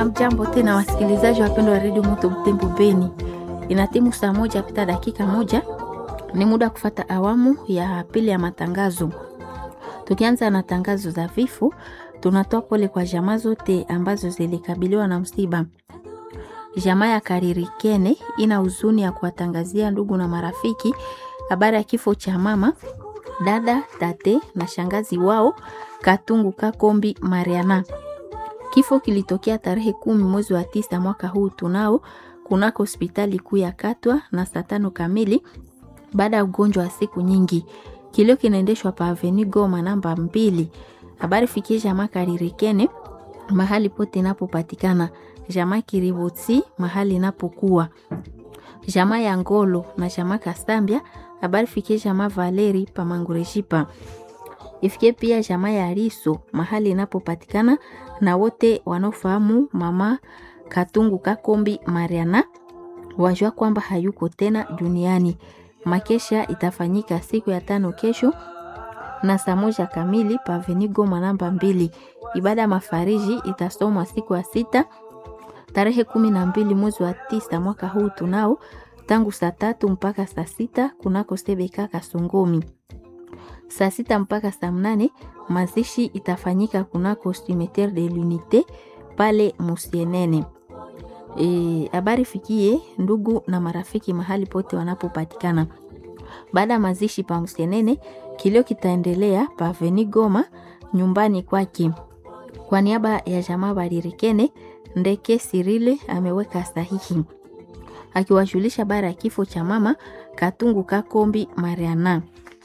Amjambo tena wasikilizaji wapendwa wa redio Moto Butembo Beni, inatimu saa moja pita dakika moja, ni muda wa kufata awamu ya pili ya matangazo. Tukianza na tangazo za vifo, tunatoa pole kwa jamaa zote ambazo zilikabiliwa na msiba. Jamaa ya Karirikene ina huzuni ya kuwatangazia ndugu na marafiki habari ya kifo cha mama, dada, tate na shangazi wao Katungu Kakombi Mariana. Kifo kilitokea tarehe kumi mwezi wa tisa mwaka huu tunao kunako hospitali kuu ya Katwa na saa tano kamili baada ya ugonjwa wa siku nyingi. Kilio kinaendeshwa pa Avenue Goma namba mbili. Habari fikie jamaa Karirikene mahali pote inapopatikana, jamaa Kiribotsi mahali inapokuwa, jamaa ya Ngolo na jamaa Kasambia. Habari fikie jamaa Valeri pa Mangurejipa ifikie pia jamaa ya Riso mahali inapopatikana na wote wanaofahamu mama Katungu Kakombi Mariana wajua kwamba hayuko tena duniani. Makesha itafanyika siku ya tano kesho na saa moja kamili pa Avenue Goma namba mbili. Ibada ya mafariji itasomwa siku ya sita tarehe kumi na mbili mwezi wa tisa mwaka huu tunao tangu saa tatu mpaka saa sita kunako Sebeka Kasongomi saa sita mpaka saa mnane mazishi itafanyika kunako cimetiere de l'unité pale Musienene. Habari e, fikie ndugu na marafiki mahali pote wanapopatikana. Baada ya mazishi pa Musienene, kilio kitaendelea pa Avenue Goma nyumbani kwake. Kwa niaba ya jamaa Baririkene, Ndeke Sirile ameweka sahihi akiwajulisha bara ya kifo cha mama Katungu Kakombi Mariana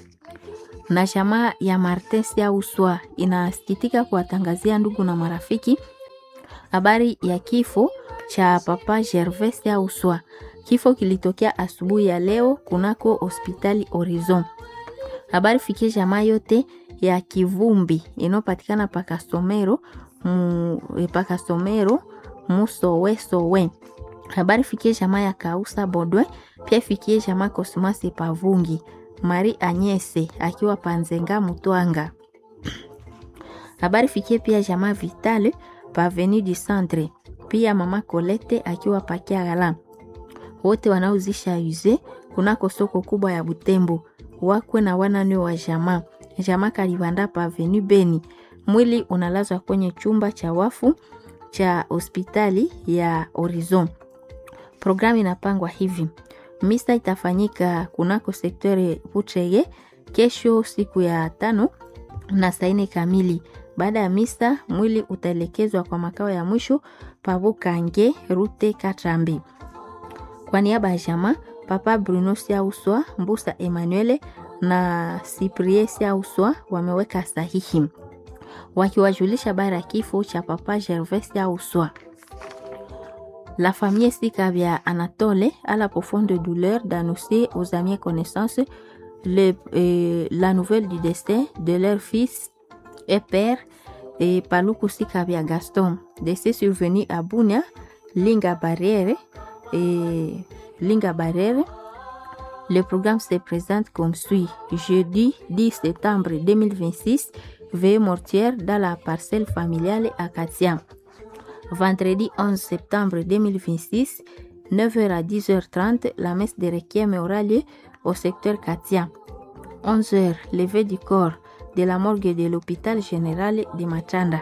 na jamaa ya Martin Siauswa inasikitika kuwatangazia ndugu na marafiki habari ya kifo cha papa Gervais Siauswa. Kifo kilitokea asubuhi ya leo kunako hospitali Horizon. Habari fikie jamaa yote ya Kivumbi inayopatikana pakasomero mu, pakasomero musowesowe. Habari fikie jamaa ya Kausa Bodwe, pia fikie jamaa Kosmasi Pavungi Mari Anyese akiwa Panzenga Mutwanga. Habari fikie pia jamaa Vitale pa Avenue du Centre, pia mama Colette akiwa Pakiagala. Wote wanaozisha uze kunako soko kubwa ya Butembo wakwe na wanane wa jamaa jamaa Kalibanda pa Avenue Beni. Mwili unalazwa kwenye chumba cha wafu cha hospitali ya Horizon. Programu inapangwa hivi Misa itafanyika kunako sektori Butrege kesho siku ya tano na saa nne kamili. Baada ya misa, mwili utaelekezwa kwa makao ya mwisho Pabukange Rute Katrambi. Kwa niaba ya jamaa Papa Bruno Siauswa, Mbusa Emmanuel na Cyprien Siauswa wameweka sahihi wakiwajulisha bara ya kifo cha Papa Gervais Siauswa. La famille Sikavia Anatole a la profonde douleur d'annoncer aux amis et connaissances le, euh, la nouvelle du décès de leur fils et père et Paluku Sikavia Gaston, décès survenu à Bunia, Linga Barriere et Linga Barriere. Le programme se présente comme suit. Jeudi 10 septembre 2026, veille mortière dans la parcelle familiale à Katia. Vendredi 11 septembre 2026, 9h à 10h30, la messe de requiem aura lieu au secteur Katia. 11h, levée du corps de la morgue de l'hôpital général de Machanda.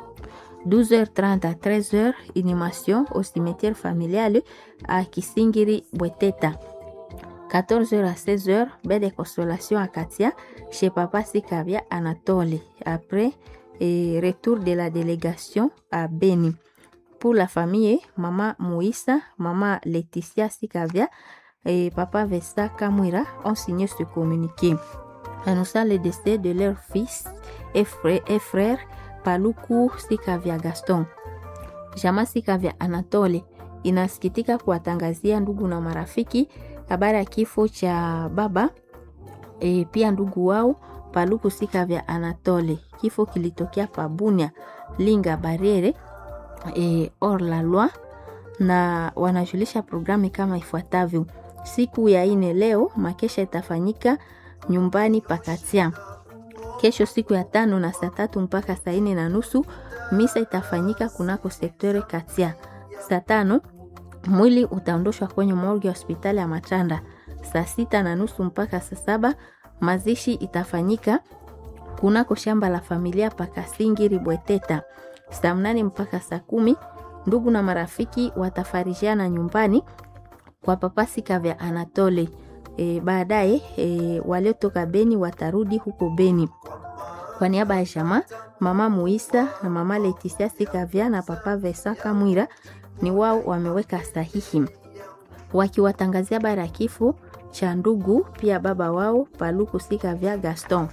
12h30 à 13h, inhumation au cimetière familial à Kisingiri Bweteta. 14h à 16h, baie de consolation à Katia chez Papa Sikavia Anatole. Après, et retour de la délégation à Beni. Pour la famille, maman Moïsa, maman Laetitia Sikavia et papa Vesta Kamwira ont signé ce communiqué annonçant le décès de leur fils et frère, et frère Paluku Sikavia Gaston. Jama Sikavia Anatole inasikitika kuwatangazia ndugu na marafiki habari ya kifo cha baba e, pia ndugu wao Paluku Sikavya Anatole. Kifo kilitokea Pabunia Linga Barriere e, or la loi, na wanajulisha programu kama ifuatavyo. Siku ya ine leo makesha itafanyika nyumbani Pakatia. Kesho siku ya tano na saa tatu mpaka saa ine na nusu Misa itafanyika kunako sektore Katia. Saa tano mwili utaondoshwa kwenye morgue ya hospitali ya Matanda. Saa sita na nusu mpaka saa saba mazishi itafanyika kunako shamba la familia Pakasingi Ribweteta. Saa mnane mpaka saa kumi ndugu na marafiki watafarijiana nyumbani kwa papasika vya Anatole. E, baadaye e, waliotoka Beni watarudi huko Beni. Kwa niaba ya jamaa mama Muisa na mama Letisia Sikavya na papa Vesa Kamwira ni wao wameweka sahihi wakiwatangazia habari ya kifo cha ndugu pia baba wao Paluku Sikavya Gaston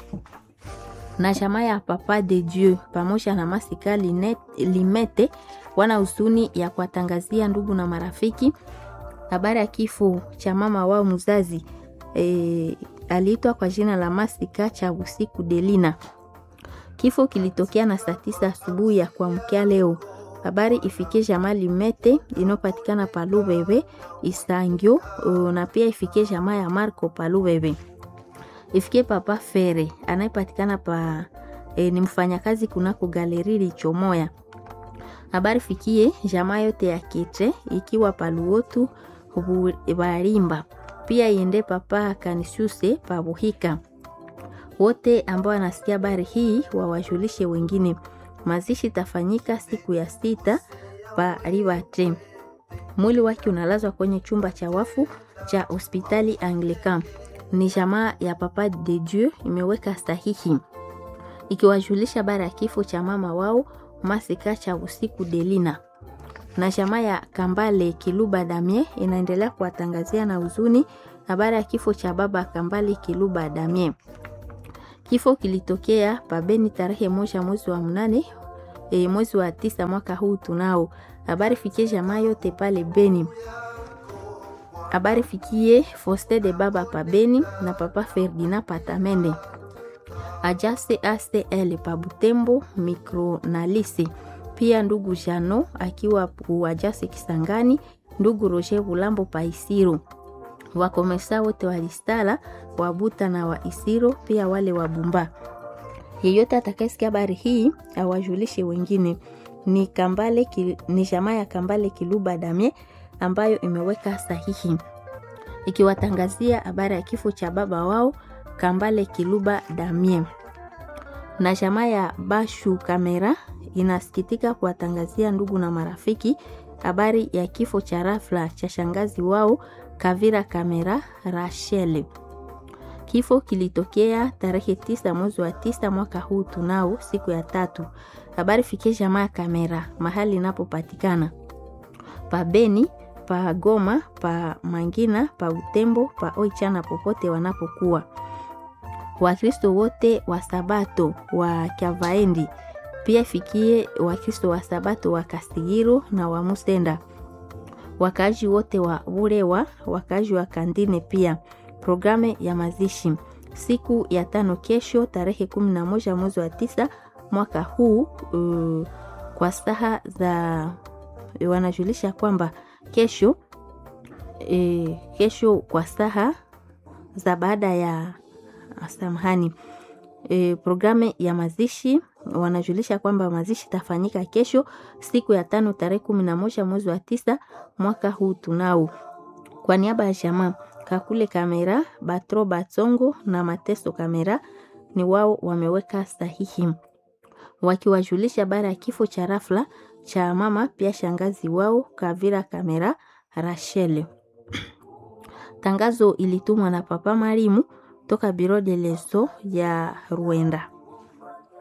na jamaa ya papa de Dieu pamoja na Masika Linet, Limete wana huzuni ya kuwatangazia ndugu na marafiki habari ya kifo cha mama wao mzazi e, aliitwa kwa jina la Masika cha usiku Delina. Kifo kilitokea na saa tisa asubuhi ya kuamkia leo. Habari ifikie jamaa Limete inayopatikana pa Lubebe Isangio, na pia ifikie jamaa ya Marco pa Lubebe, ifikie papa Fere anayepatikana pa e, ni mfanyakazi kunako galeri Lichomoya. Habari fikie jamaa yote ya Kete ikiwa paluotu Barimba, pia iende papa Kanisiuse pa Buhika. Wote ambao wanasikia habari hii wawajulishe wengine. Mazishi tafanyika siku ya sita pa Ribate. Mwili wake unalazwa kwenye chumba cha wafu cha hospitali Anglican. Ni jamaa ya papa de Dieu imeweka sahihi ikiwajulisha habari ya kifo cha mama wao Masika cha usiku Delina na jamaa ya Kambale Kiluba Damie inaendelea kuwatangazia na huzuni habari ya kifo cha baba Kambale Kiluba Damie. Kifo kilitokea pabeni tarehe moja mwezi wa mnane e, mwezi wa tisa mwaka huu tunao. Habari fikie jamaa yote pale Beni. Habari fikie Foste de baba pa Beni na papa Ferdinand Patamende. Ajase ACL pa Butembo Micronalisi pia ndugu Jano akiwa Uajase Kisangani, ndugu Roger Bulambo pa Isiro, wakomesa wote wa Listala Wabuta na wa Isiro, pia wale wa Bumba. Yeyote atakayesikia habari hii awajulishe wengine. Ni Kambale, ni jamaa ya Kambale Kiluba Damie ambayo imeweka sahihi ikiwatangazia habari ya kifo cha baba wao Kambale Kiluba Damie na jamaa ya Bashu Kamera inasikitika kuwatangazia ndugu na marafiki habari ya kifo cha rafla cha shangazi wao Kavira Kamera Rachel. Kifo kilitokea tarehe tisa mwezi wa tisa mwaka huu tunao siku ya tatu. Habari fikie jamaa ya Kamera mahali inapopatikana pa Beni, pa Goma, pa Mangina, pa Utembo, pa Oichana, popote wanapokuwa Wakristo wote wa Sabato wa Kyavaendi pia fikie Wakristo wa Sabato wa Kasigiro na wa Musenda, wakaaji wote wa Burewa, wakaaji wa Kandine. Pia programu ya mazishi siku ya tano, kesho tarehe kumi na moja mwezi wa tisa mwaka huu uh, kwa saha za wanajulisha kwamba kesho eh, kesho kwa saha za baada ya samahani e, programu ya mazishi wanajulisha kwamba mazishi tafanyika kesho siku ya tano tarehe kumi na moja mwezi wa tisa mwaka huu tunao. Kwa niaba ya jamaa Kakule Kamera, Batro Batsongo na Mateso Kamera ni wao wameweka sahihi wakiwajulisha habari ya kifo cha rafla cha mama pia shangazi wao Kavira Kamera Rachel. Tangazo ilitumwa na Papa Marimu toka Biro de Leso ya Rwanda.